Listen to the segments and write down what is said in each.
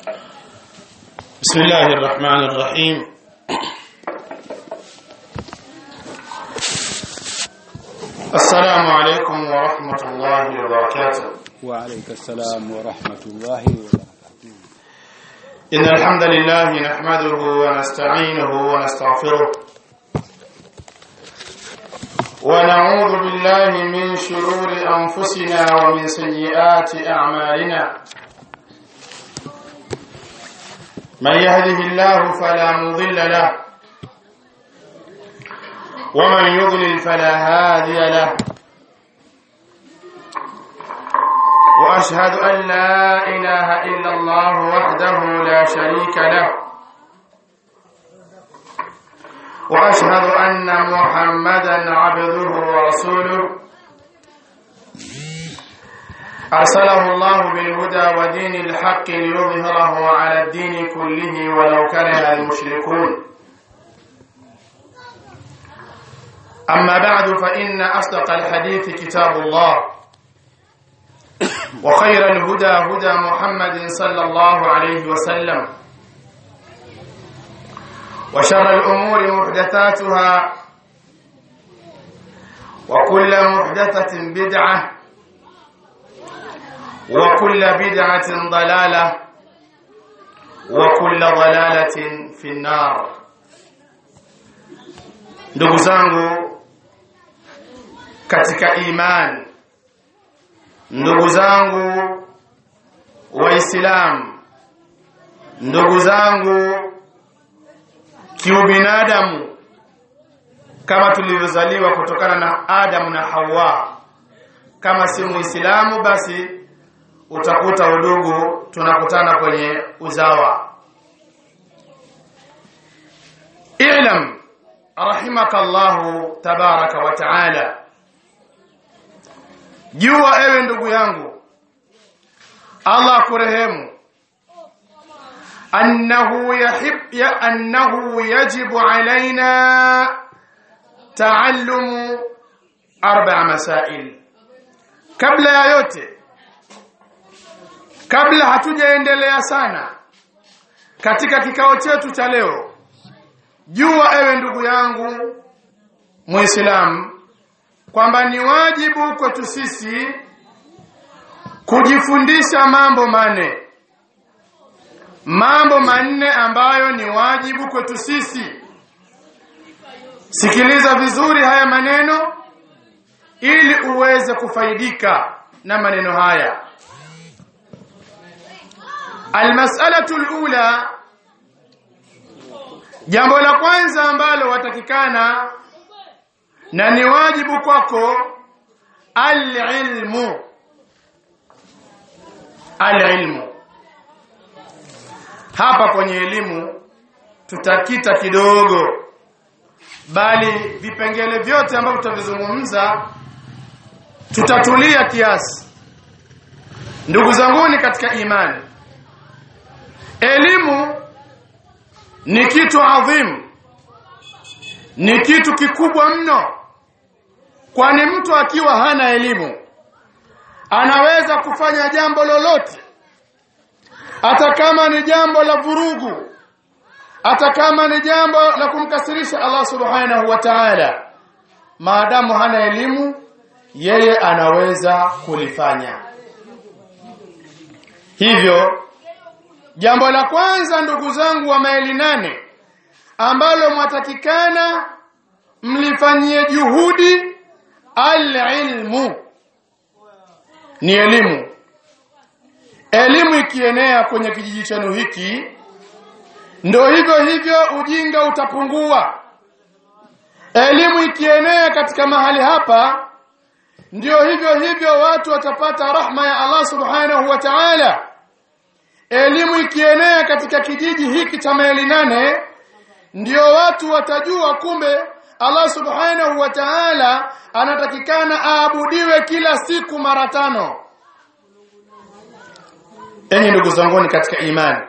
بسم الله الرحمن الرحيم السلام عليكم ورحمة الله وبركاته وعليك السلام ورحمة الله وبركاته إن الحمد لله نحمده ونستعينه ونستغفره ونعوذ بالله من شرور أنفسنا ومن سيئات أعمالنا من يهده الله فلا مضل له ومن يضلل فلا هادي له واشهد ان لا اله الا الله وحده لا شريك له واشهد ان محمدا عبده ورسوله ارسله الله بالهدى ودين الحق ليظهره على الدين كله ولو كره المشركون أما بعد فإن أصدق الحديث كتاب الله وخير الهدى هدى محمد صلى الله عليه وسلم وشر الأمور محدثاتها وكل محدثة بدعة وكل بدعة ضلالة وكل ضلالة في النار ndugu zangu katika imani ndugu zangu waislamu ndugu zangu kiubinadamu kama tulivyozaliwa kutokana na Adamu na Hawa kama si muislamu basi utakuta udugu tunakutana kwenye uzawa i'lam rahimakallahu tabaraka wa taala jua ewe ndugu yangu Allah kurehemu annahu yahib ya annahu yajibu alaina taallumu arba'a masail kabla ya yote kabla hatujaendelea sana katika kikao chetu cha leo jua ewe ndugu yangu muislamu kwamba ni wajibu kwetu sisi kujifundisha mambo manne mambo manne ambayo ni wajibu kwetu sisi sikiliza vizuri haya maneno ili uweze kufaidika na maneno haya almas'alatu alula jambo la kwanza ambalo watakikana na ni wajibu kwako alilmu alilmu hapa kwenye elimu tutakita kidogo bali vipengele vyote ambavyo tutavizungumza tutatulia kiasi ndugu zanguni katika imani elimu ni kitu adhimu ni kitu kikubwa mno kwani mtu akiwa hana elimu anaweza kufanya jambo lolote hata kama ni jambo la vurugu hata kama ni jambo la kumkasirisha Allah subhanahu wa ta'ala maadamu hana elimu yeye anaweza kulifanya hivyo jambo la kwanza ndugu zangu wa maili nane ambalo mwatakikana mlifanyie juhudi alilmu ni elimu elimu ikienea kwenye kijiji chenu hiki ndo hivyo hivyo ujinga utapungua elimu ikienea katika mahali hapa ndio hivyo hivyo watu watapata rahma ya Allah subhanahu wa ta'ala elimu ikienea katika kijiji hiki cha maili nane ndio watu watajua kumbe Allah subhanahu wa ta'ala anatakikana aabudiwe kila siku mara tano enyi ndugu zanguni katika imani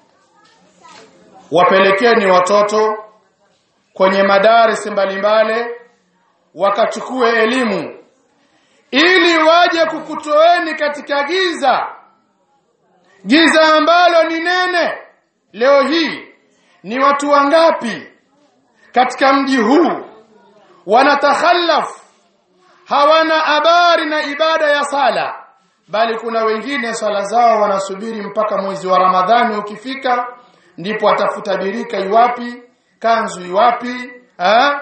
wapelekeni watoto kwenye madarisi mbalimbali wakachukue elimu ili waje kukutoeni katika giza giza ambalo ni nene leo hii ni watu wangapi katika mji huu wanatakhallaf hawana habari na ibada ya sala bali kuna wengine sala zao wanasubiri mpaka mwezi wa Ramadhani ukifika ndipo atafuta birika iwapi kanzu iwapi ha?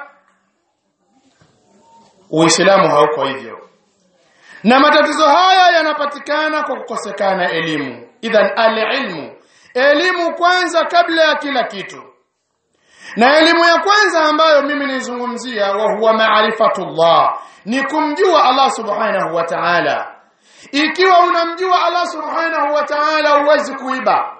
Uislamu hauko hivyo na matatizo haya yanapatikana kwa kukosekana elimu idhan alilmu elimu kwanza kabla ya kila kitu na elimu ya kwanza ambayo mimi nizungumzia wa huwa maarifatullah ni kumjua Allah subhanahu wa ta'ala ikiwa unamjua Allah subhanahu wa ta'ala huwezi kuiba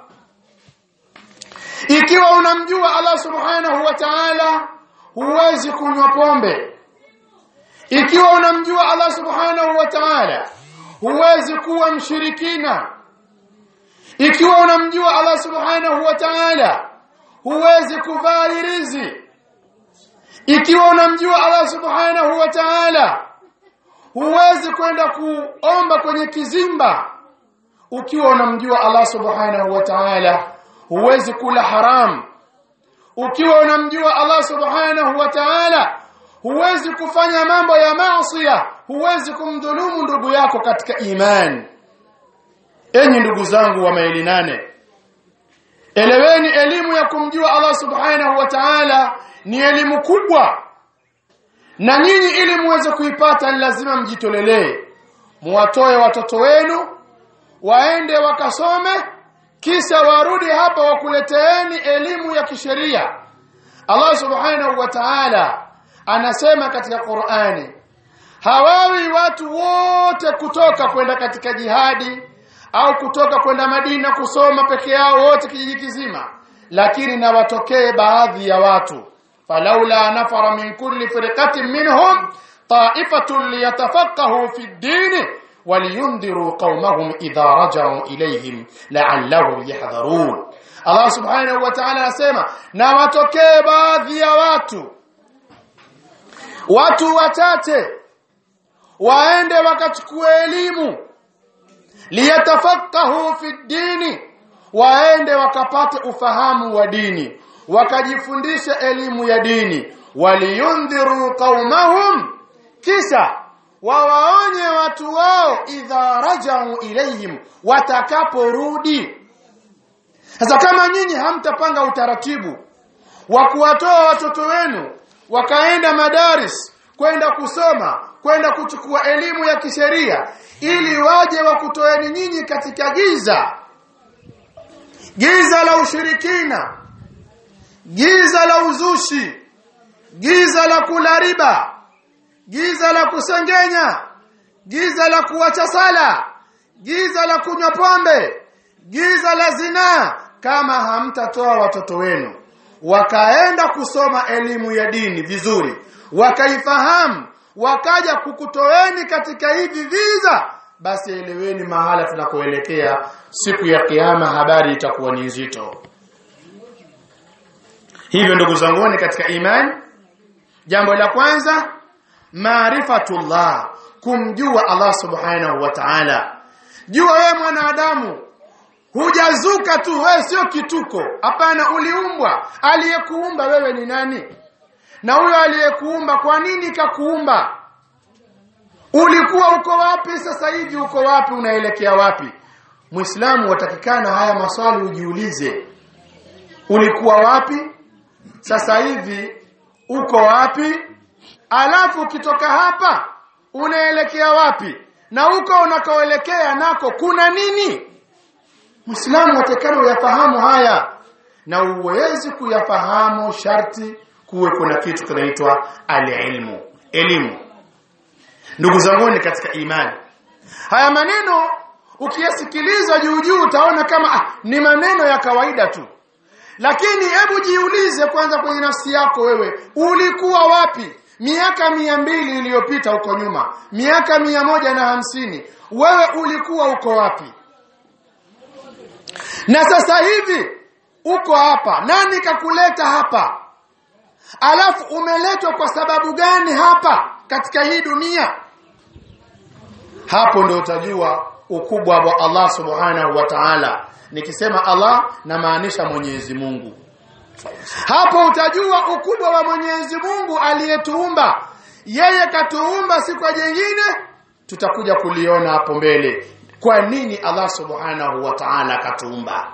ikiwa unamjua Allah subhanahu wa ta'ala huwezi kunywa pombe ikiwa unamjua Allah subhanahu wa ta'ala huwezi kuwa mshirikina ikiwa unamjua Allah subhanahu wa ta'ala huwezi kuvaa hirizi ikiwa unamjua Allah subhanahu wa ta'ala huwezi kwenda kuomba kwenye kizimba ukiwa unamjua Allah subhanahu wa ta'ala huwezi kula haram ukiwa unamjua Allah subhanahu wa ta'ala huwezi kufanya mambo ya maasiya huwezi kumdhulumu ndugu yako katika imani enyi ndugu zangu wa maili nane eleweni elimu ya kumjua Allah subhanahu wa ta'ala ni elimu kubwa na nyinyi ili muweze kuipata ni lazima mjitolelee muwatoe watoto wenu waende wakasome kisha warudi hapa wakuleteeni elimu ya kisheria Allah subhanahu wa ta'ala anasema katika Qur'ani hawawi watu wote kutoka kwenda katika jihadi au kutoka kwenda Madina kusoma peke yao wote kijiji kizima lakini na watokee baadhi ya watu falaula nafara min kulli firqatin minhum ta'ifatun liyatafaqahu fi ad-din waliyundhiru qaumahum idha raja'u ilayhim la'allahum yahdharun Allah subhanahu wa ta'ala anasema na watokee baadhi ya watu watu wachache waende wakachukue elimu liyatafaqahu fi dini waende wakapate ufahamu wa dini wakajifundisha elimu ya dini waliyundhiru qaumahum kisha wawaonye watu wao idha rajau ilayhim watakaporudi sasa kama nyinyi hamtapanga utaratibu wa kuwatoa watoto wenu wakaenda madaris kwenda kusoma kwenda kuchukua elimu ya kisheria ili waje wakutoeni nyinyi katika giza giza la ushirikina giza la uzushi giza la kula riba giza la kusengenya giza la kuacha sala giza la kunywa pombe giza la zinaa kama hamtatoa watoto wenu wakaenda kusoma elimu ya dini vizuri wakaifahamu wakaja kukutoeni katika hivi viza basi eleweni mahala tunakoelekea siku ya kiyama habari itakuwa ni nzito hivyo ndugu zanguni katika imani jambo la kwanza maarifatullah kumjua Allah subhanahu wa ta'ala jua wewe mwanadamu hujazuka tu wewe sio kituko hapana uliumbwa aliyekuumba wewe ni nani na huyo aliyekuumba kwa nini kakuumba ulikuwa uko wapi sasa hivi uko wapi unaelekea wapi muislamu watakikana haya maswali ujiulize ulikuwa wapi sasa hivi uko wapi alafu ukitoka hapa unaelekea wapi na huko unakoelekea nako kuna nini Muislamu watakana uyafahamu haya na uwezi kuyafahamu sharti kuwe kuna kitu kinaitwa alilmu elimu ndugu zangu katika imani haya maneno ukiyasikiliza juu juu utaona kama ah, ni maneno ya kawaida tu lakini hebu jiulize kwanza kwenye nafsi yako wewe ulikuwa wapi miaka mia mbili iliyopita huko nyuma miaka mia moja na hamsini wewe ulikuwa uko wapi na sasa hivi uko hapa nani kakuleta hapa alafu umeletwa kwa sababu gani hapa katika hii dunia hapo ndio utajua ukubwa wa Allah subhanahu wa ta'ala nikisema Allah namaanisha Mwenyezi Mungu hapo utajua ukubwa wa Mwenyezi Mungu aliyetuumba yeye katuumba si kwa jingine tutakuja kuliona hapo mbele kwa nini Allah subhanahu wa ta'ala katuumba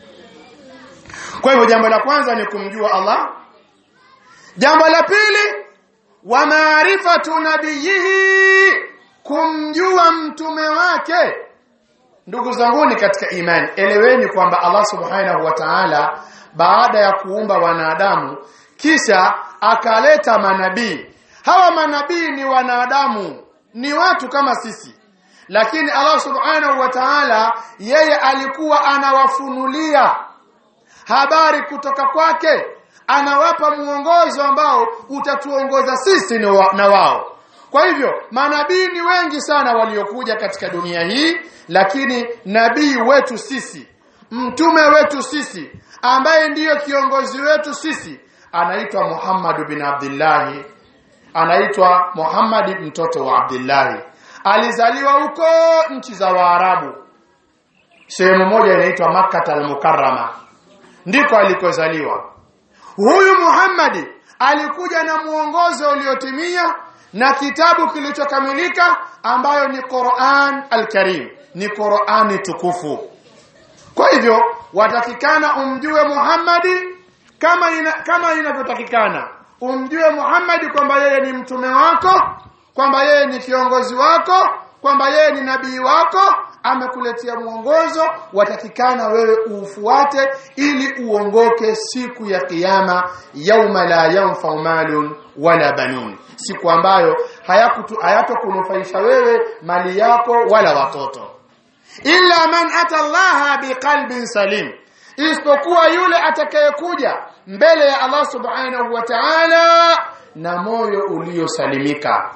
kwa hivyo jambo la kwanza ni kumjua Allah jambo la pili wa maarifatu nabiyihi kumjua mtume wake ndugu zanguni katika imani eleweni kwamba Allah subhanahu wa ta'ala baada ya kuumba wanadamu kisha akaleta manabii hawa manabii ni wanadamu ni watu kama sisi lakini Allah subhanahu wa ta'ala yeye alikuwa anawafunulia habari kutoka kwake anawapa muongozo ambao utatuongoza sisi na wao kwa hivyo manabii ni wengi sana waliokuja katika dunia hii lakini nabii wetu sisi mtume wetu sisi ambaye ndiyo kiongozi wetu sisi anaitwa Muhammad bin Abdullah anaitwa Muhammad mtoto wa Abdullah alizaliwa huko nchi za Waarabu sehemu moja inaitwa Makkah al-Mukarrama ndiko alikozaliwa huyu Muhammad alikuja na muongozo uliotimia na kitabu kilichokamilika ambayo ni Qur'an al-Karim ni Qur'ani tukufu kwa hivyo watakikana umjue Muhammadi kama ina, kama inavyotakikana umjue Muhammadi kwamba yeye ni mtume wako kwamba yeye ni kiongozi wako kwamba yeye ni nabii wako amekuletea mwongozo watakikana wewe ufuate ili uongoke siku ya kiyama yauma la yanfau malun wala banun siku ambayo hayatokunufaisha wewe mali yako wala watoto illa man ata Allah biqalbin salim isipokuwa yule atakayekuja mbele ya Allah subhanahu wa ta'ala na moyo uliosalimika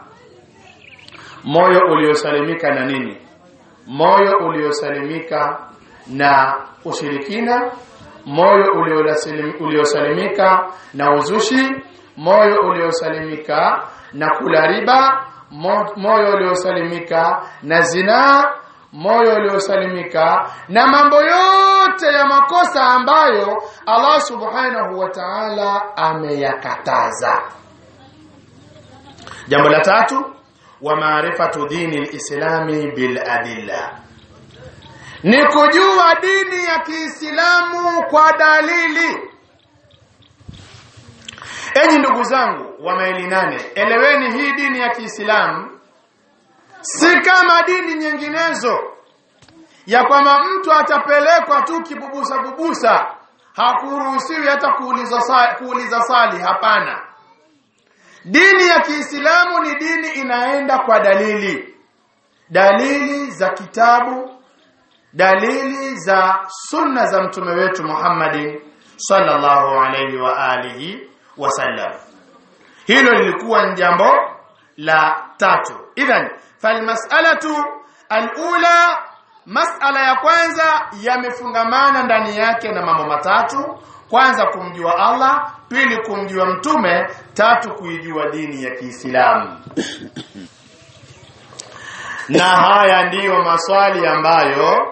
moyo uliosalimika na nini moyo uliosalimika na ushirikina moyo uliosalimika na uzushi moyo uliosalimika na kula riba moyo uliosalimika na zinaa moyo uliosalimika na mambo yote ya makosa ambayo Allah subhanahu wa ta'ala ameyakataza jambo la tatu wa maarifatu dini lislami bil adilla ni kujua dini ya Kiislamu kwa dalili enyi ndugu zangu wa maili nane eleweni hii dini ya Kiislamu si kama dini nyinginezo ya kwamba mtu atapelekwa tu kibubusa bubusa hakuruhusiwi hata kuuliza sali, kuuliza sali hapana dini ya Kiislamu ni dini inaenda kwa dalili dalili za kitabu dalili za sunna za mtume wetu Muhammadin sallallahu alayhi wa alihi wasallam hilo lilikuwa ni jambo la tatu idhan falmas'alatu alula mas'ala ya kwanza yamefungamana ndani yake na mambo matatu kwanza kumjua Allah pili kumjua mtume tatu kuijua dini ya Kiislamu na haya ndiyo maswali ambayo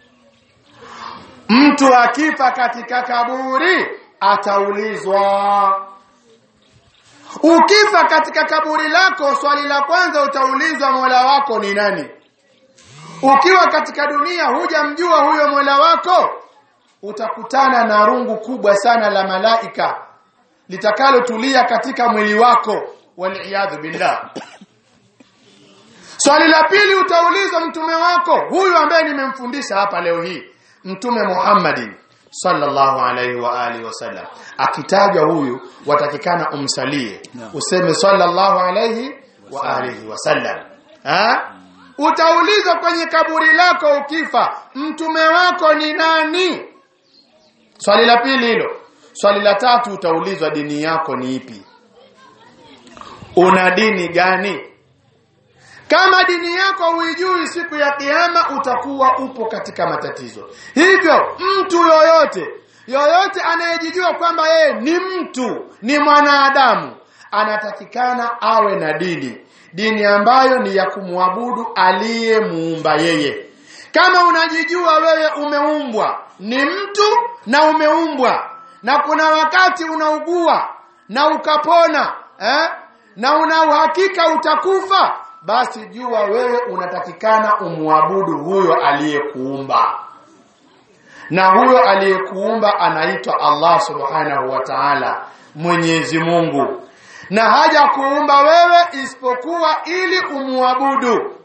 mtu akifa katika kaburi ataulizwa ukifa katika kaburi lako swali la kwanza utaulizwa Mola wako ni nani ukiwa katika dunia hujamjua huyo Mola wako utakutana na rungu kubwa sana la malaika litakalotulia katika mwili wako waliyadhu billah swali la pili utaulizwa mtume wako huyu ambaye nimemfundisha hapa leo hii mtume Muhammadin sallallahu alaihi wa alihi wasallam akitajwa huyu watakikana umsalie useme sallallahu alaihi wa alihi wasallam ha utaulizwa kwenye kaburi lako ukifa mtume wako ni nani swali la pili hilo swali la tatu utaulizwa dini yako ni ipi una dini gani kama dini yako huijui siku ya kiyama utakuwa upo katika matatizo hivyo mtu yoyote yoyote anayejijua kwamba yeye ni mtu ni mwanadamu anatakikana awe na dini dini ambayo ni ya kumwabudu aliyemuumba yeye kama unajijua wewe umeumbwa ni mtu na umeumbwa na kuna wakati unaugua na ukapona eh? na una uhakika utakufa basi jua wewe unatakikana umwabudu huyo aliyekuumba na huyo aliyekuumba anaitwa Allah subhanahu wa ta'ala Mwenyezi Mungu na haja kuumba wewe isipokuwa ili umwabudu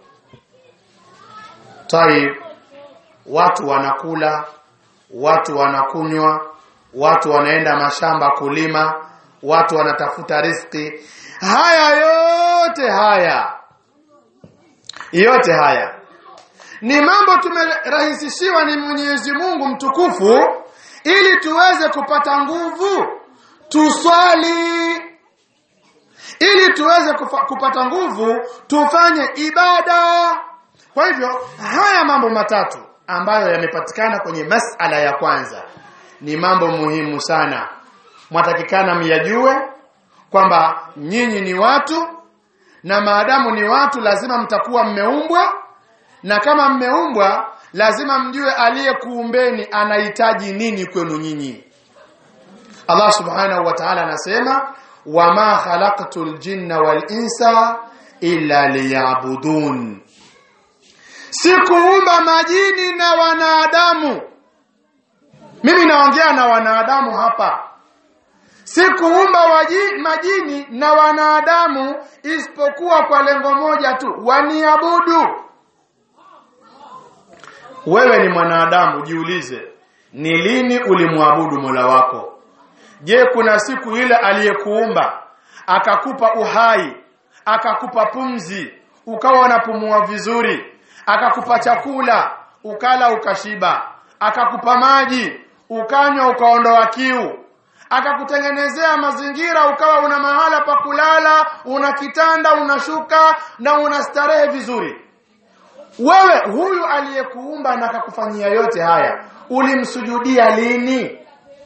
Taib watu wanakula watu wanakunywa watu wanaenda mashamba kulima watu wanatafuta riski haya yote haya yote haya ni mambo tumerahisishiwa ni Mwenyezi Mungu mtukufu ili tuweze kupata nguvu tuswali ili tuweze kufa, kupata nguvu tufanye ibada kwa hivyo haya mambo matatu ambayo yamepatikana kwenye masala ya kwanza ni mambo muhimu sana mwatakikana myajue kwamba nyinyi ni watu na maadamu ni watu lazima mtakuwa mmeumbwa na kama mmeumbwa lazima mjue aliyekuumbeni anahitaji nini kwenu nyinyi Allah subhanahu wa ta'ala anasema wama khalaqtul jinna wal insa illa liya'budun sikuumba majini na wanadamu mimi naongea na wanadamu hapa sikuumba waji, majini na wanadamu isipokuwa kwa lengo moja tu waniabudu wewe ni mwanadamu jiulize ni lini ulimwabudu Mola wako je kuna siku ile aliyekuumba akakupa uhai akakupa pumzi ukawa unapumua vizuri akakupa chakula ukala ukashiba akakupa maji ukanywa ukaondoa kiu akakutengenezea mazingira ukawa una mahala pa kulala una kitanda unashuka na unastarehe vizuri wewe huyu aliyekuumba na akakufanyia yote haya ulimsujudia lini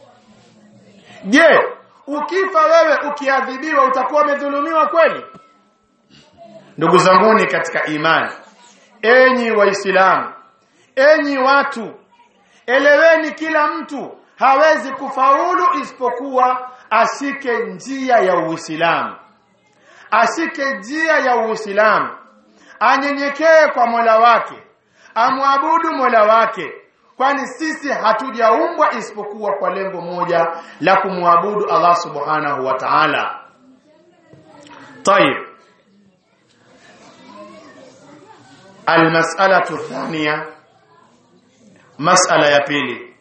je ukifa wewe ukiadhibiwa utakuwa umedhulumiwa kweli ndugu zanguni katika imani enyi waislamu enyi watu eleweni kila mtu hawezi kufaulu isipokuwa ashike njia ya Uislamu ashike njia ya Uislamu anyenyekee kwa Mola wake amwabudu Mola wake kwani sisi hatujaumbwa isipokuwa kwa lengo moja la kumwabudu Allah subhanahu wa ta'ala طيب المسألة الثانية مسألة ya pili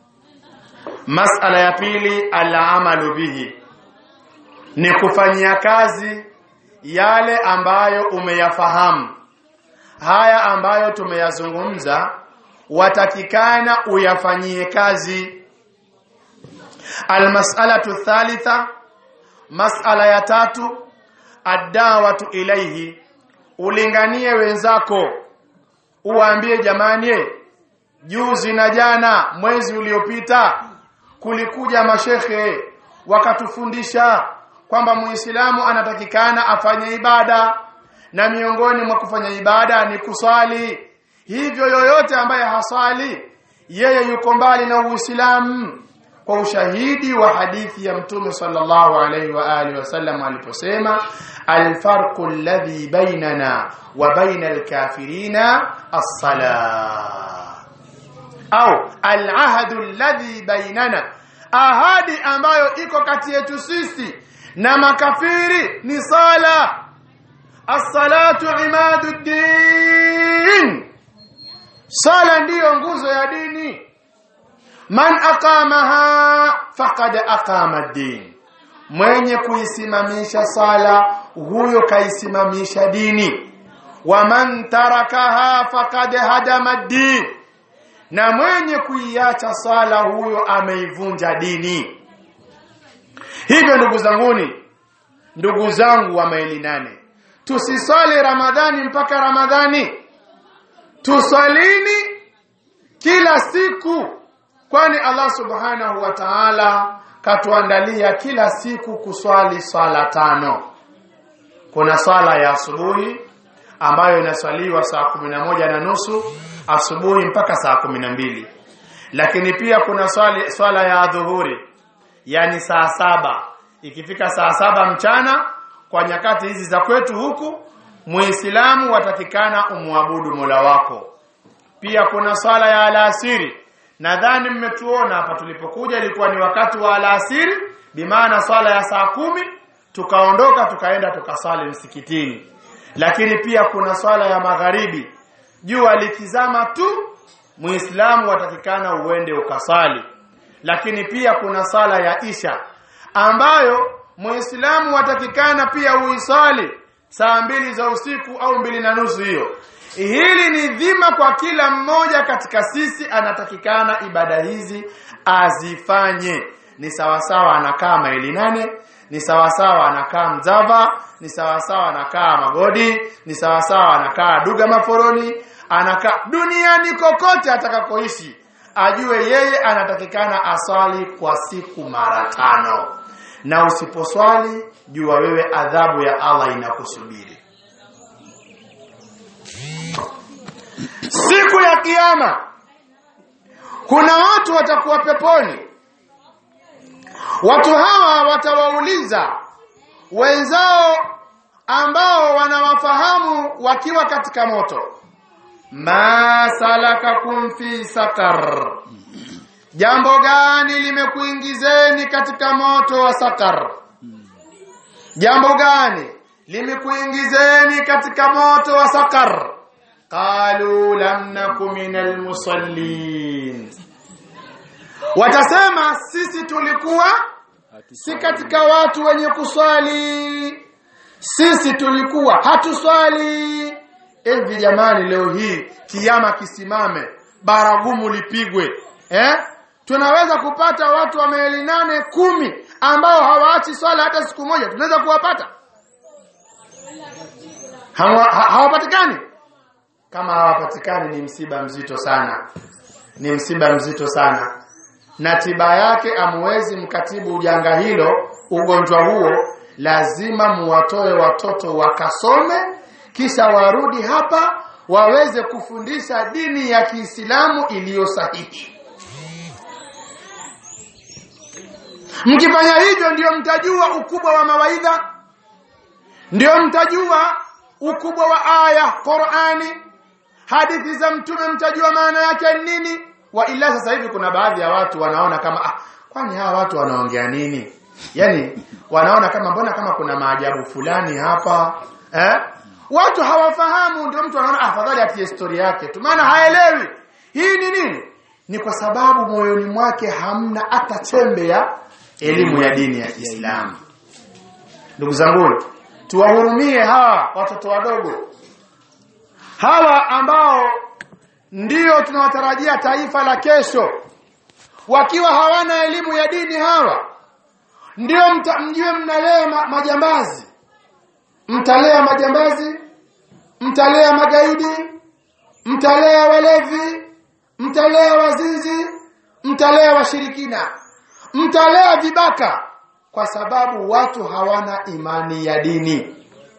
masala ya pili alamalu bihi ni kufanyia kazi yale ambayo umeyafahamu haya ambayo tumeyazungumza watakikana uyafanyie kazi almas'alatu thalitha mas'ala ya tatu adawatu ilaihi ulinganie wenzako uwaambie jamani juzi na jana mwezi uliopita kulikuja mashekhe wakatufundisha kwamba muislamu anatakikana afanye ibada na miongoni mwa kufanya ibada ni kuswali hivyo yoyote ambaye haswali yeye yuko mbali na uislamu kwa ushahidi wa hadithi ya mtume sallallahu alaihi wa alihi wasallam aliposema alfarqu alladhi bainana wa baina alkafirina as-salah au alahadu alladhi bainana ahadi ambayo iko kati yetu sisi na makafiri ni sala as-salatu imaduddin sala ndiyo nguzo ya dini man aqamaha faqad aqama ad-din mwenye kuisimamisha sala huyo kaisimamisha dini wa man tarakaha faqad hadama ad-din na mwenye kuiacha sala huyo ameivunja dini hivyo ndugu zanguni ndugu zangu wa maili nane tusiswali ramadhani mpaka ramadhani tusalini kila siku kwani Allah subhanahu wa ta'ala katuandalia kila siku kuswali swala tano kuna swala ya asubuhi ambayo inaswaliwa saa kumi na moja na nusu asubuhi mpaka saa kumi na mbili lakini pia kuna swali, swala ya dhuhuri yani saa saba ikifika saa saba mchana kwa nyakati hizi za kwetu huku muislamu watakikana umwabudu mola wako pia kuna swala ya alasiri nadhani mmetuona hapa tulipokuja ilikuwa ni wakati wa alasiri bimaana swala ya saa kumi tukaondoka tukaenda tukaswali msikitini lakini pia kuna swala ya magharibi jua likizama tu muislamu watakikana uende ukasali lakini pia kuna sala ya isha ambayo muislamu watakikana pia uisali saa mbili za usiku au mbili na nusu hiyo hili ni dhima kwa kila mmoja katika sisi anatakikana ibada hizi azifanye ni sawasawa anakaa maili nane ni sawasawa anakaa mzava ni sawasawa anakaa magodi ni sawasawa anakaa duga maforoni anakaa duniani kokote atakakoishi ajue yeye anatakikana aswali kwa siku mara tano na usiposwali jua wewe adhabu ya Allah inakusubiri siku ya kiyama kuna watu watakuwa peponi watu hawa watawauliza wenzao ambao wanawafahamu wakiwa katika moto ma salakakum fi sakar jambo gani limekuingizeni katika moto wa sakar jambo gani limekuingizeni katika moto wa sakar qalu lam naku minal musallin watasema sisi tulikuwa si katika watu wenye kuswali sisi tulikuwa hatuswali hivi jamani leo hii kiama kisimame baragumu lipigwe eh tunaweza kupata watu wa maili nane kumi ambao hawaachi swala hata siku moja tunaweza kuwapata Hawa- ha- hawapatikani kama hawapatikani ni msiba mzito sana ni msiba mzito sana na tiba yake amwezi mkatibu janga hilo ugonjwa huo lazima muwatoe watoto wakasome kisha warudi hapa waweze kufundisha dini ya Kiislamu iliyo sahihi mkifanya hivyo ndio mtajua ukubwa wa mawaidha ndio mtajua ukubwa wa aya Qur'ani hadithi za mtume mtajua maana yake ni nini wa ila sasa hivi kuna baadhi ya watu wanaona kama ah, kwani hawa watu wanaongea nini yani wanaona kama mbona kama kuna maajabu fulani hapa eh watu hawafahamu ndio mtu anaona afadhali atie historia yake tu maana haelewi hii ni nini ni kwa sababu moyoni mwake hamna hata chembe ya elimu ya dini ya Kiislamu ndugu zangu tuwahurumie hawa watoto wadogo hawa ambao ndio tunawatarajia taifa la kesho wakiwa hawana elimu ya dini hawa ndio mta, mjue mnalea ma, majambazi mtalea majambazi mtalea magaidi mtalea walevi mtalea wazinzi mtalea washirikina mtalea vibaka kwa sababu watu hawana imani ya dini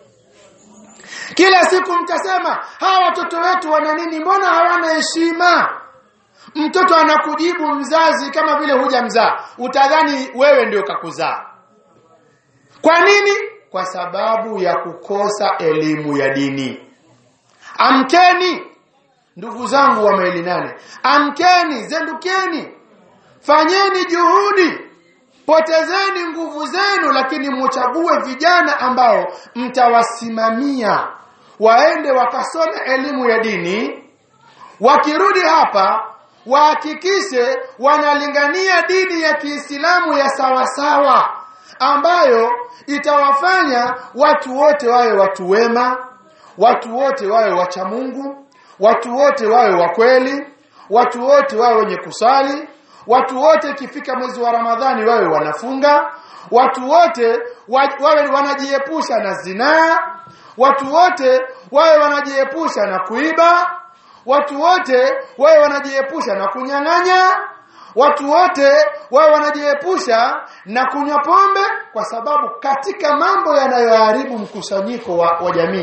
kila siku mtasema hawa watoto wetu wana nini mbona hawana heshima mtoto anakujibu mzazi kama vile hujamzaa utadhani wewe ndio kakuzaa kwa nini kwa sababu ya kukosa elimu ya dini amkeni ndugu zangu wa maili nane amkeni zendukeni fanyeni juhudi potezeni nguvu zenu lakini muchague vijana ambao mtawasimamia waende wakasome elimu ya dini wakirudi hapa wahakikishe wanalingania dini ya Kiislamu ya sawasawa ambayo itawafanya watu wote wawe watu wema watu wote wawe wacha Mungu watu wote wawe wa kweli watu wote wawe wenye kusali watu wote ikifika mwezi wa Ramadhani wawe wanafunga watu wote wa, wawe wanajiepusha na zinaa watu wote wawe wanajiepusha na kuiba watu wote wawe wanajiepusha na kunyang'anya watu wote wawe wanajiepusha na kunywa pombe kwa sababu katika mambo yanayoharibu mkusanyiko wa, wa jamii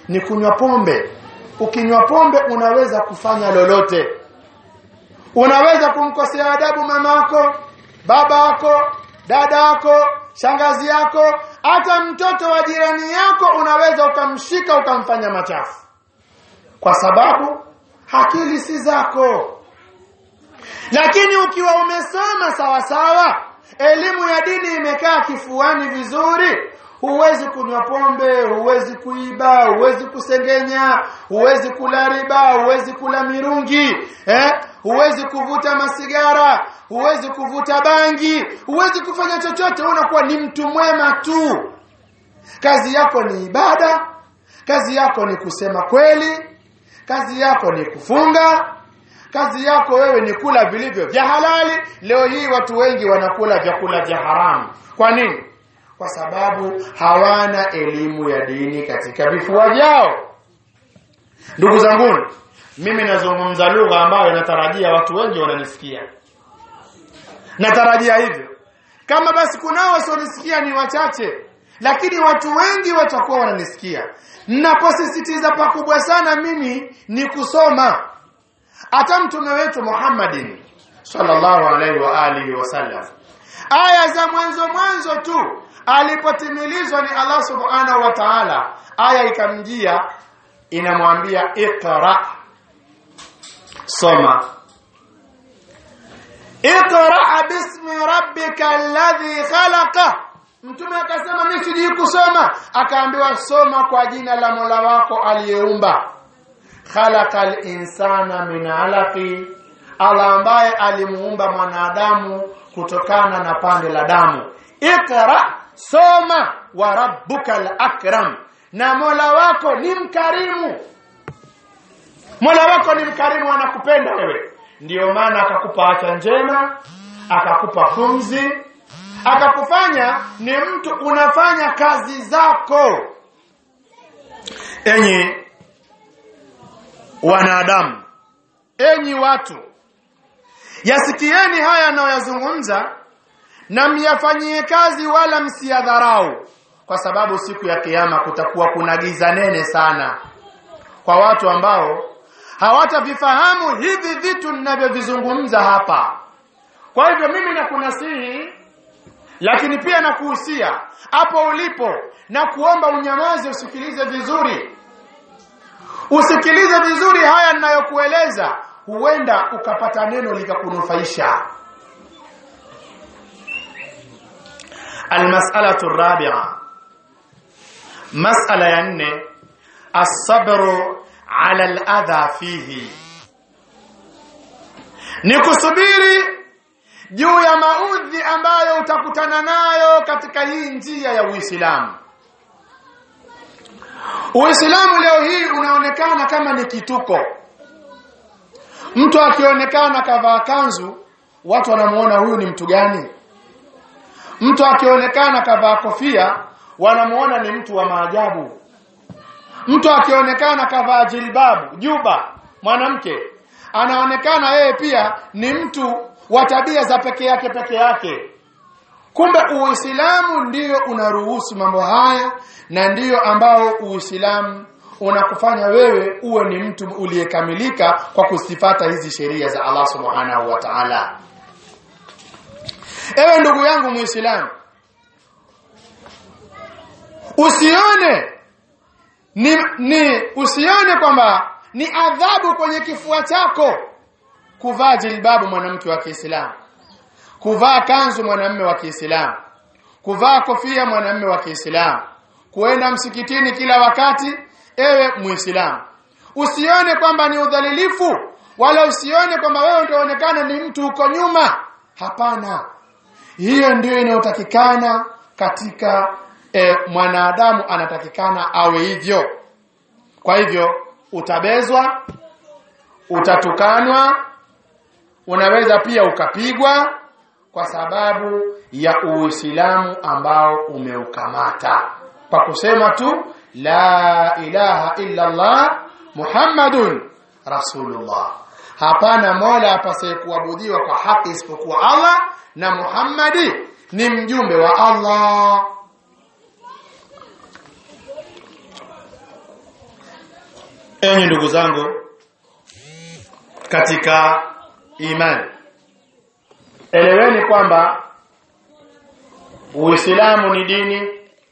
ni kunywa pombe ukinywa pombe unaweza kufanya lolote unaweza kumkosea adabu mamako babako dadako shangazi yako hata mtoto wa jirani yako unaweza ukamshika ukamfanya machafu kwa sababu akili si zako lakini ukiwa umesoma sawa sawa elimu ya dini imekaa kifuani vizuri huwezi kunywa pombe huwezi kuiba huwezi kusengenya huwezi kula riba huwezi kula mirungi eh? huwezi kuvuta masigara huwezi kuvuta bangi huwezi kufanya chochote unakuwa ni mtu mwema tu kazi yako ni ibada kazi yako ni kusema kweli kazi yako ni kufunga kazi yako wewe ni kula vilivyo vya halali leo hii watu wengi wanakula vyakula vya haramu kwa nini kwa sababu hawana elimu ya dini katika vifua vyao ndugu zanguni mimi nazungumza lugha ambayo natarajia watu wengi wananisikia natarajia hivyo kama basi kunao wasionisikia ni wachache lakini watu wengi watakuwa wananisikia naposisitiza pakubwa sana mimi ni kusoma hata mtume wetu Muhammadin sallallahu alaihi wa alihi wasallam aya za mwanzo mwanzo tu alipotimilizwa ni Allah subhanahu wa ta'ala aya ikamjia inamwambia iqra soma iqra bismi rabbika alladhi khalaqa mtume akasema mimi sijui kusoma akaambiwa soma kwa jina la Mola wako aliyeumba khalaqal insana min alaqi Allah ambaye alimuumba mwanadamu kutokana na pande la damu ikra soma wa rabbukal akram na Mola wako ni mkarimu Mola wako ni mkarimu anakupenda wewe ndiyo maana akakupa afya njema akakupa pumzi akakufanya ni mtu unafanya kazi zako enyi wanadamu enyi watu yasikieni haya anayoyazungumza na myafanyie kazi wala msiyadharau kwa sababu siku ya kiyama kutakuwa kuna giza nene sana kwa watu ambao hawatavifahamu hivi vitu ninavyovizungumza hapa kwa hivyo mimi nakunasihi lakini pia nakuhusia hapo ulipo na kuomba unyamaze usikilize vizuri usikilize vizuri haya ninayokueleza huenda ukapata neno likakunufaisha almas'alatu rabi'a mas'ala ya nne as-sabru 'ala al-adha fihi ni kusubiri juu ya maudhi ambayo utakutana nayo katika hii njia ya Uislamu Uislamu leo hii unaonekana kama ni kituko. Mtu akionekana kavaa kanzu, watu wanamuona huyu ni mtu gani? Mtu akionekana kavaa kofia, wanamuona ni mtu wa maajabu. Mtu akionekana kavaa jilbabu, juba, mwanamke, anaonekana yeye pia ni mtu wa tabia za peke yake peke yake. Kumbe Uislamu ndiyo unaruhusu mambo haya na ndiyo ambao Uislamu unakufanya wewe uwe ni mtu uliyekamilika kwa kusifata hizi sheria za Allah Subhanahu wa Ta'ala. Ewe ndugu yangu Muislamu, usione ni, ni usione kwamba ni adhabu kwenye kifua chako kuvaa jilbabu mwanamke wa Kiislamu kuvaa kanzu mwanamume wa Kiislamu kuvaa kofia mwanamume wa Kiislamu kuenda msikitini kila wakati ewe Muislamu usione kwamba ni udhalilifu wala usione kwamba wewe utaonekana ni mtu uko nyuma hapana hiyo ndio inayotakikana katika e, mwanadamu anatakikana awe hivyo kwa hivyo utabezwa utatukanwa unaweza pia ukapigwa kwa sababu ya Uislamu ambao umeukamata kwa kusema tu la ilaha illa Allah Muhammadun Rasulullah hapana mola apasaye kuabudiwa kwa haki isipokuwa Allah na Muhammadi ni mjumbe wa Allah enyi ndugu zangu katika imani eleweni kwamba Uislamu ni dini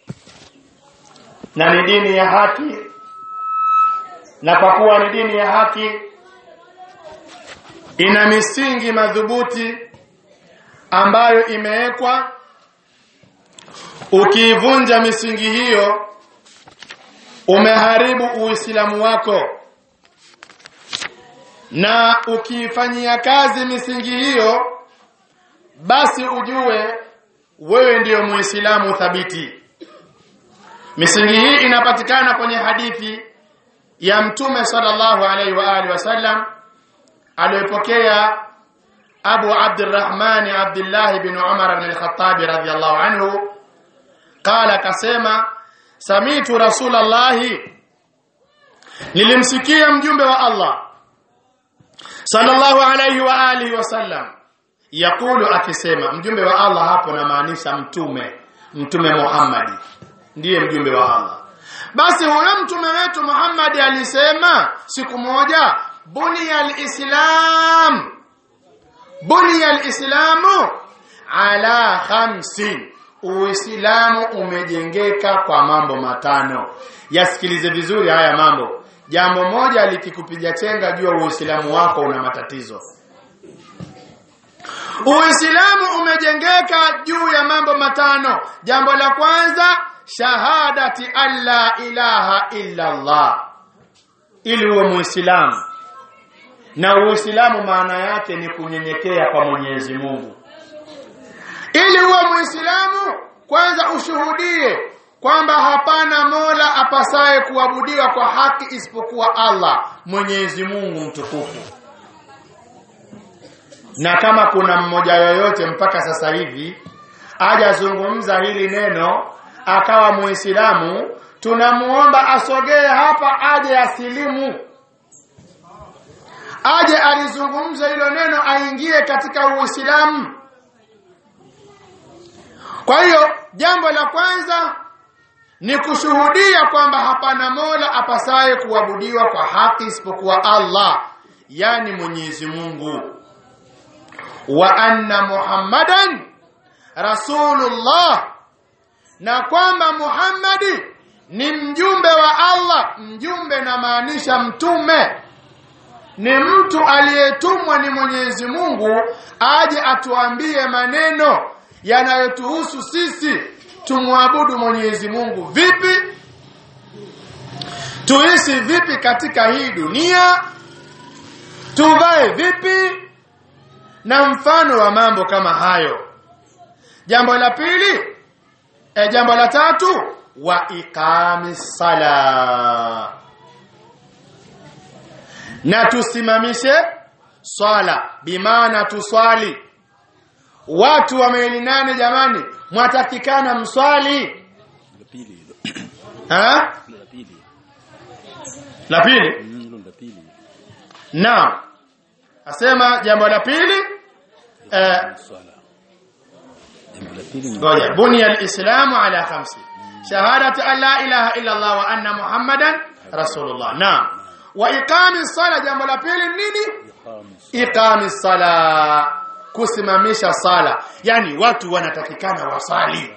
na ni dini ya haki na kwa kuwa ni dini ya haki ina misingi madhubuti ambayo imewekwa ukiivunja misingi hiyo umeharibu uislamu wako na ukiifanyia kazi misingi hiyo basi ujue wewe ndiyo muislamu thabiti misingi hii inapatikana kwenye hadithi ya mtume sallallahu alaihi wa alihi wasallam aliyopokea Abu Abdurrahman Abdullah bin Umar bin al-Khattab radhiyallahu anhu qala kasema samitu rasulallahi nilimsikia mjumbe wa Allah sallallahu alayhi wa alihi wasallam yakulu akisema mjumbe wa Allah hapo namaanisha mtume mtume Muhammad ndiye mjumbe wa Allah basi huyo mtume wetu Muhammad alisema siku moja buniya alislam buniya alislamu ala khamsin uislamu umejengeka kwa mambo matano yasikilize vizuri haya mambo jambo moja likikupiga chenga jua uislamu wako una matatizo uislamu umejengeka juu ya mambo matano jambo la kwanza shahadati alla ilaha illa allah ili uwe muislamu na uislamu maana yake ni kunyenyekea kwa mwenyezi mungu ili uwe muislamu kwanza ushuhudie kwamba hapana mola apasaye kuabudiwa kwa haki isipokuwa allah mwenyezi mungu mtukufu na kama kuna mmoja yoyote mpaka sasa hivi ajazungumza hili neno akawa muislamu tunamuomba asogee hapa aje asilimu aje alizungumza hilo neno aingie katika uislamu kwa hiyo jambo la kwanza ni kushuhudia kwamba hapana mola apasaye kuabudiwa kwa haki isipokuwa Allah yani Mwenyezi Mungu wa anna Muhammadan rasulullah na kwamba Muhammadi ni mjumbe wa Allah mjumbe na maanisha mtume ni mtu aliyetumwa ni Mwenyezi Mungu aje atuambie maneno yanayotuhusu sisi tumwabudu Mwenyezi Mungu vipi tuishi vipi katika hii dunia tuvae vipi na mfano wa mambo kama hayo jambo la pili e, jambo la tatu wa iqami sala na tusimamishe swala bimaana tuswali watu wa maili nane jamani mwatakikana mswali la pili hilo ha Hilo la pili la pili Mm, hilo la pili naam asema jambo la pili eh, swala jambo la pili ni ngoja bunya alislamu ala khamsi shahadatu an la ilaha illa allah wa anna muhammadan rasulullah naam wa iqami sala jambo la pili nini iqamu iqami sala kusimamisha sala yani watu wanatakikana wasali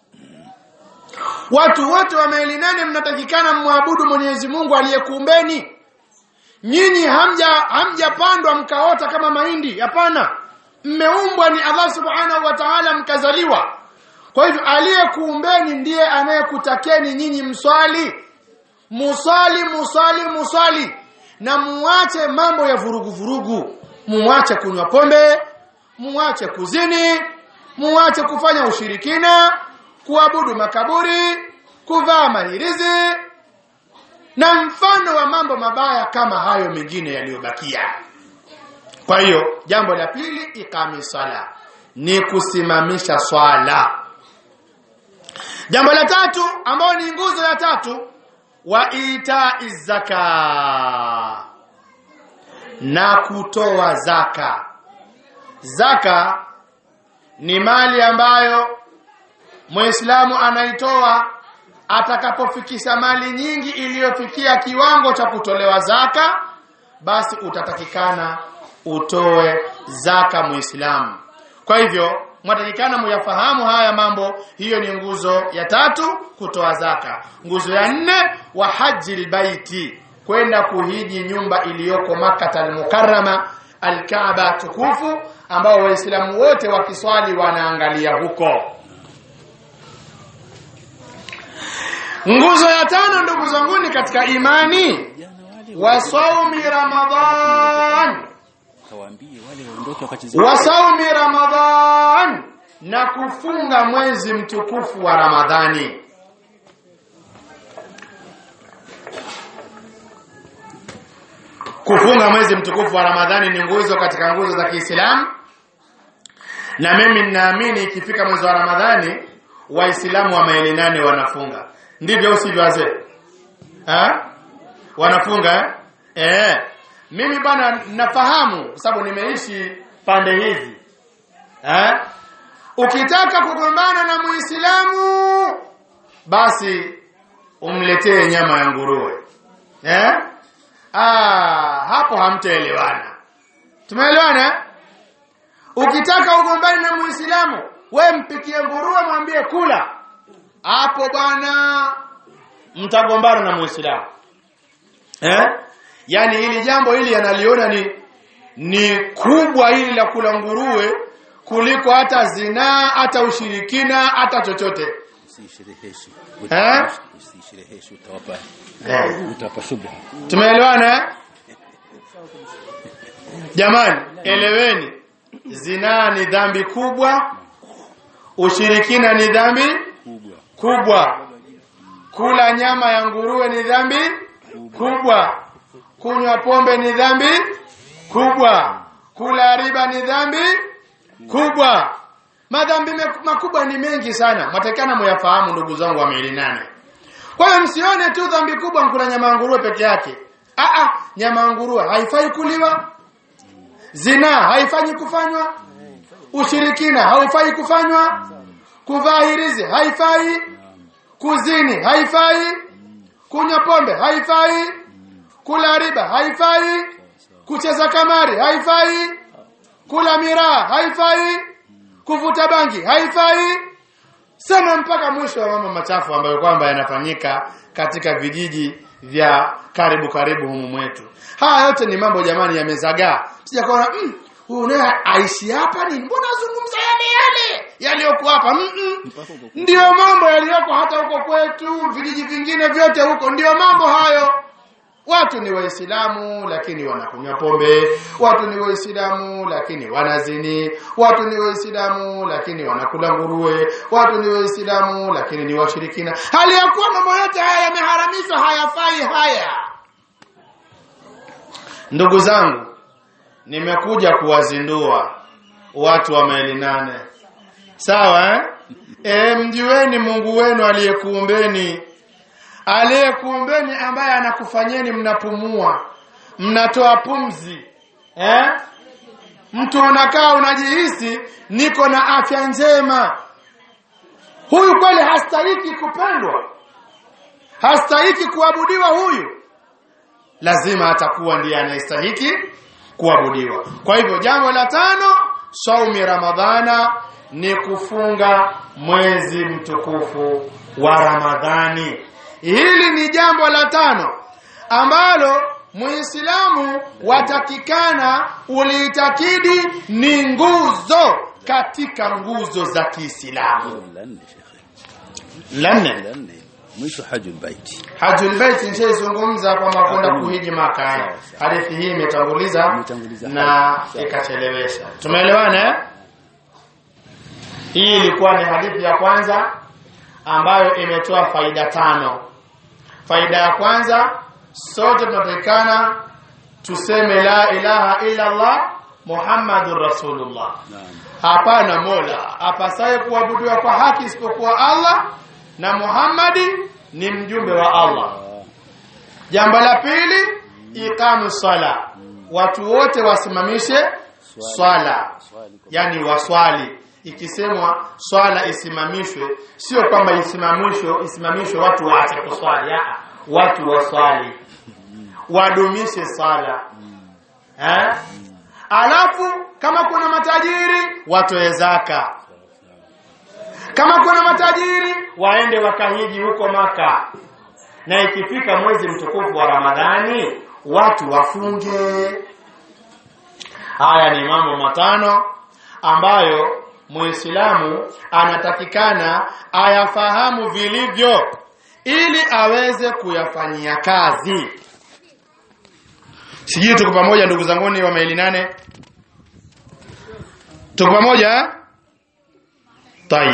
watu wote wa maili nane mnatakikana mwabudu Mwenyezi Mungu aliyekuumbeni nyinyi hamja hamjapandwa mkaota kama mahindi hapana mmeumbwa ni Allah subhanahu wa ta'ala mkazaliwa kwa hivyo aliyekuumbeni ndiye anayekutakeni nyinyi mswali musali musali musali na muache mambo ya vurugu vurugu muache kunywa pombe muache kuzini muache kufanya ushirikina kuabudu makaburi kuvaa mahirizi na mfano wa mambo mabaya kama hayo mengine yaliyobakia kwa hiyo jambo la pili ikami sala ni kusimamisha swala jambo la tatu ambayo ni nguzo ya tatu wa itai zaka na kutoa zaka zaka ni mali ambayo muislamu anaitoa atakapofikisha mali nyingi iliyofikia kiwango cha kutolewa zaka basi utatakikana utoe zaka muislamu kwa hivyo mwatakikana muyafahamu haya mambo hiyo ni nguzo ya tatu kutoa zaka nguzo ya nne wa haji lbaiti kwenda kuhiji nyumba iliyoko makkata almukarrama alkaaba tukufu ambao waislamu wote wakiswali wanaangalia huko nguzo ya tano ndugu zanguni katika imani wa saumi ramadhan kawaambie wale waondoke wakacheze wa saumi ramadhan na kufunga mwezi mtukufu wa ramadhani kufunga mwezi mtukufu wa ramadhani ni nguzo katika nguzo za kiislamu na mimi ninaamini ikifika mwezi wa ramadhani waislamu wa maili nane wanafunga ndivyo au sivyo wazee Ha? wanafunga eh? Eh. mimi bwana nafahamu kwa sababu nimeishi pande hizi eh? ukitaka kugombana na muislamu basi umletee nyama ya nguruwe eh? ah, hapo hamtaelewana tumeelewana eh? ukitaka ugombani na muislamu we mpikie nguruwe mwambie kula hapo bwana mtagombana na muislamu eh? yaani hili jambo hili analiona ni ni kubwa hili la kula nguruwe kuliko hata zinaa hata ushirikina hata chochote usishereheshe Eh? usishereheshe utawapa Eh. utawapa shubha tumeelewana eh? jamani eleweni zinaa ni dhambi kubwa ushirikina ni dhambi kubwa kubwa kula nyama ya nguruwe ni dhambi kubwa kunywa pombe ni dhambi kubwa kula riba ni dhambi kubwa madhambi me- makubwa ni mengi sana mwatakana muyafahamu ndugu zangu wa miili nane kwa hiyo msione tu dhambi kubwa mkula nyama ya nguruwe peke yake Aa, nyama ya nguruwe haifai kuliwa zinaa haifanyi kufanywa ushirikina haufai kufanywa kuvaa hirizi haifai kuzini haifai kunywa pombe haifai kula riba haifai kucheza kamari haifai kula miraa haifai kuvuta bangi haifai sema mpaka mwisho wa mambo machafu ambayo kwamba yanafanyika katika vijiji vya karibu karibu humu mwetu haya yote ni mambo jamani yamezagaa sijakuona mm, huyu naye aishi hapa nini mbona azungumza yale yale yaliyoko hapa mm -mm. ndiyo mambo yaliyoko hata huko kwetu vijiji vingine vyote huko ndiyo mambo hayo watu ni waislamu lakini wanakunywa pombe watu ni waislamu lakini wanazini watu ni waislamu lakini wanakula nguruwe watu ni waislamu lakini ni washirikina hali ya kuwa mambo yote haya yameharamishwa hayafai haya ndugu zangu nimekuja kuwazindua watu wa maili nane sawa eh? e, mjueni mungu wenu aliyekuumbeni aliyekuumbeni ambaye anakufanyeni mnapumua mnatoa pumzi eh? mtu unakaa unajihisi niko na afya njema huyu kweli hastahiki kupendwa hastahiki kuabudiwa huyu lazima atakuwa ndiye anayestahiki kuabudiwa kwa hivyo jambo la tano saumi ramadhana ni kufunga mwezi mtukufu wa ramadhani hili ni jambo la tano ambalo muislamu watakikana uliitakidi ni nguzo katika nguzo za kiislamu la nne shekhe la nne la nne mwisho hajul baiti hajul bait nishaizungumza kwamba kwenda kuhiji maka eh. hadithi hii imetanguliza Imetanguliza na haji. Sawa. ikachelewesha tumeelewana eh? hii ilikuwa ni hadithi ya kwanza ambayo imetoa faida tano faida ya kwanza sote tunatakikana tuseme la ilaha illa allah muhammadur rasulullah naam hapana mola apasaye kuabudiwa kwa haki isipokuwa allah na muhammadi ni mjumbe wa allah Ah, jambo la pili iqamu sala watu wote wasimamishe swala swali kwa yani waswali ikisemwa swala isimamishwe sio kwamba isimamishwe isimamishwe watu waache kuswali ah watu waswali wadumishe sala eh alafu kama kuna matajiri watoe zaka kama kuna matajiri waende wakahiji huko maka na ikifika mwezi mtukufu wa ramadhani watu wafunge haya ni mambo matano ambayo muislamu anatakikana ayafahamu vilivyo ili aweze kuyafanyia kazi sijui tuko pamoja ndugu zanguni wa maili nane tuko pamoja eh?